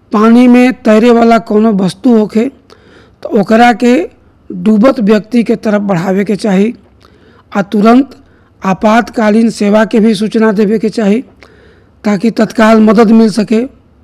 पानी में तैरे वाला कोनो वस्तु होखे तो ओकरा के डूबत व्यक्ति के तरफ बढ़ावे के चाही आ तुरंत आपातकालीन सेवा के भी सूचना देवे के चाही ताकि तत्काल मदद मिल सके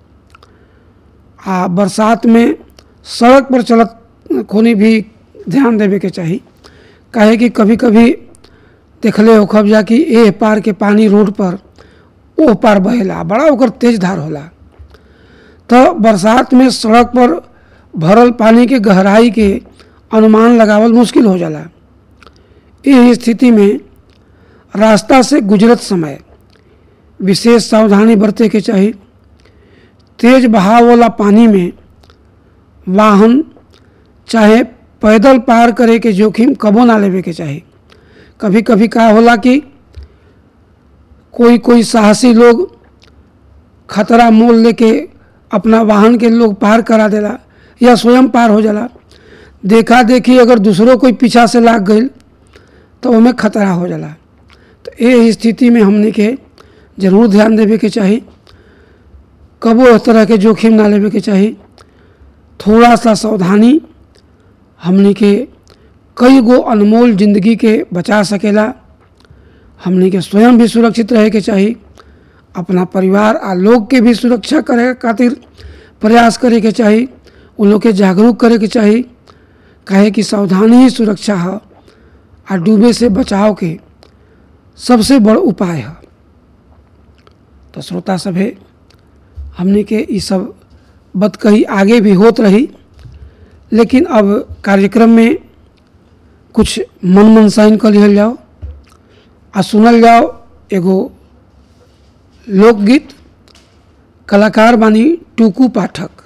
आ बरसात में सड़क पर चलत खोनी भी ध्यान देवे के चाही काहे कि कभी कभी देखले होखब जा कि ए पार के पानी रोड पर ओ पार बहेला बड़ा ओकर तेज धार होला तो बरसात में सड़क पर भरल पानी के गहराई के अनुमान लगावल मुश्किल हो जाला इस स्थिति में रास्ता से गुजरत समय विशेष सावधानी बरते के चाही तेज बहाव वाला पानी में वाहन चाहे पैदल पार करे के जोखिम कबो ना लेवे के चाही कभी कभी का होला कि कोई कोई साहसी लोग खतरा मोल लेके अपना वाहन के लोग पार करा देला या स्वयं पार हो जाला देखा देखी अगर दूसरों कोई पीछा से लाग गई तो ओमे खतरा हो जाला तो ये स्थिति में हमने के जरूर ध्यान देवे के चाही कबो इस तरह के जोखिम ना लेवे के चाही थोड़ा सा सावधानी हमने के कई गो अनमोल जिंदगी के बचा सकेला हमने के स्वयं भी सुरक्षित रहे के चाही अपना परिवार आ लोग के भी सुरक्षा करे खातिर प्रयास करे के चाही उन लोग के जागरूक करे के चाही काहे कि सावधानी ही सुरक्षा है आ डूबे से बचाव के सबसे बड़ उपाय है तो श्रोता सभे हमने के ये सब बात कही आगे भी होत रही लेकिन अब कार्यक्रम में कुछ मन मनसाइन कर लिहल जाओ आ सुनल जाओ एगो लोकगीत कलाकार बानी टूकू पाठक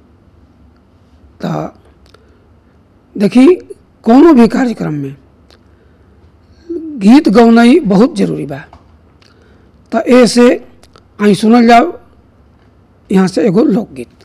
तो देखी कोनो भी कार्यक्रम में गीत गौनाई बहुत जरूरी बा तो ऐसे आई सुनल जाओ यहाँ से एगो लोकगीत